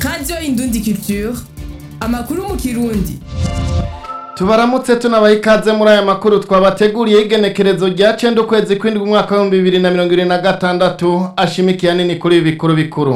radiyo indundi culture amakuru mu kirundi tubaramutse tunabaha ikaze muri aya makuru twabateguriye igenekerezo rya cenda ukwezi kw'indwi umwaka w'ibihumbi bibiri na mirongo ibiri na gatandatu ashimikiye nini kuri ibi bikuru bikuru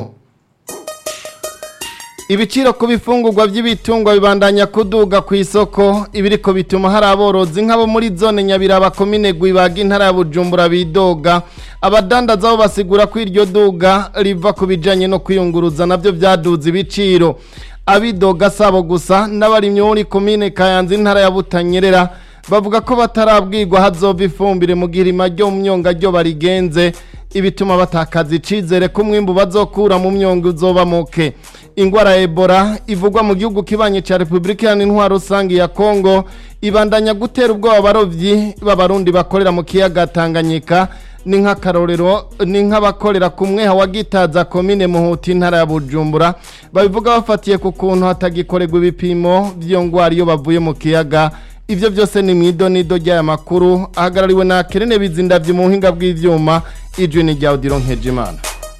ibiciro ku bifungurwa by'ibitungwa bibandanya kuduga ku isoko ibiriko bituma hari aborozi nk'abo muri zone nyabiraba komine gwibaga intara ya bujumbura bidoga abadandaza bo basigura ko iryo duga riva ku bijanye no kwiyunguruza navyo vyaduze ibiciro abidoga sabo gusa n'abarimyi muri komine kayanza intara ya butanyerera bavuga ko batarabwirwa hazova ifumbire mu gihe irima ryo mu myonga ryo barigenze ibituma batakaza icizere ko umwimbu bazokura mu myonga uzoba muke ingwara ya ebola ivugwa mu gihugu kibanye ca repubulika iharanira intwaro rusange ya kongo ibandanya gutera ubwoba abarovyi b'abarundi bakorera mu kiyaga tanganyika ni nk'akarorero ni nk'abakorera ku mweha wa gitaza komine muhuti intara ya bujumbura babivuga bafatiye ku kuntu hatagikorerwa ibipimo vy'iyo ngwara iyo bavuye mu kiyaga ivyo vyose ni mw'idonido ry'aya makuru ahagarariwe na kerene bizindavye mu buhinga bw'ivyuma ijwi ni rya odiro nkejimana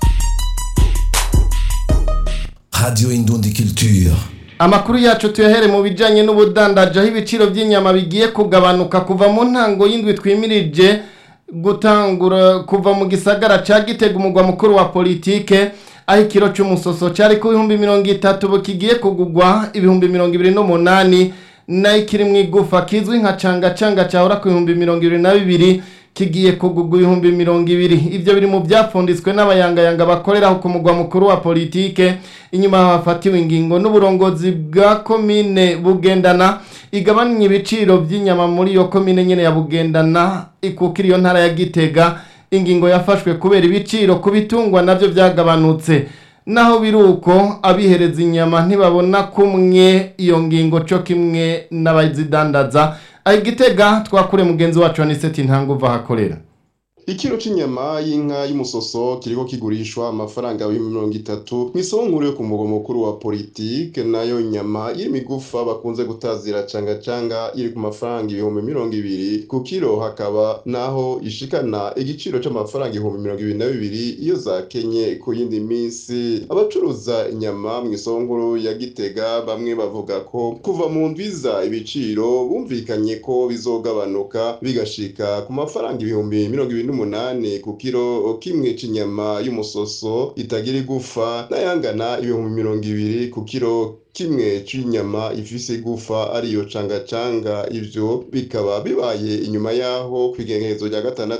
Radio Indundi Culture. amakuru yacu tuyahere mu bijanye n'ubudandaji aho ibiciro by'inyama bigiye kugabanuka kuva mu ntango y'indwi twimirije gutangura kuva mu gisagara ca gitega umugwa mukuru wa politike aho ikiro c'umusoso cari ku bihumbi mirongo itatu ubu kigiye kugugwa ibihumbi mirongo ibiri n'umunani nayo ikiri mu igufa kizwi nka cangacanga cahora ku bihumbi mirongo ibiri na bibiri kigiye kugugwa ibihumbi mirongo ibiri ivyo biri mu vyapfunditswe n'abayangayanga bakoreraho ku mugwa mukuru wa politike inyuma hafatiwe ingingo n'uburongozi bwa komine bugendana igabanya ibiciro vy'inyama muri iyo komine nyene ya bugendana ikukira iyo ntara ya gitega ingingo yafashwe kubera ibiciro ku bitungwa navyo vyagabanutse naho biruko abihereza inyama ntibabona kumwe iyo ngingo co kimwe n'abazidandaza aho igitega twakure mugenzi wacu aniseti ntanguva ahakorera ikiro c'inyama y'inka y'umusoso kiriko kigurishwa amafaranga y'ibihumbi mirongo itatu mw'isoko nkuru yo ku mugwa mukuru wa politike nayo nyama y'imigufa bakunze gutazira canga canga iri ku mafaranga ibihumbi mirongo ibiri ku kiro hakaba naho ishikana igiciro c'amafaranga ibihumbi mirongo ibiri na bibiri iyo zakenye ku yindi minsi abacuruza inyama mw'isoko nkuru ya gitega bamwe bavuga ko kuva mu ndwiza ibiciro bumvikanye ko bizogabanuka bigashika ku mafaranga ibihumbi mirongo ibiri n'umunani ku kiro kimwe c'inyama y'umusoso itagira igufa n'ayangana ibihumbi mirongo ibiri ku kiro kimwe c'inyama ifise igufa ariyo cangacanga ivyo bikaba bibaye inyuma yaho kw'igengerezo rya gatandatu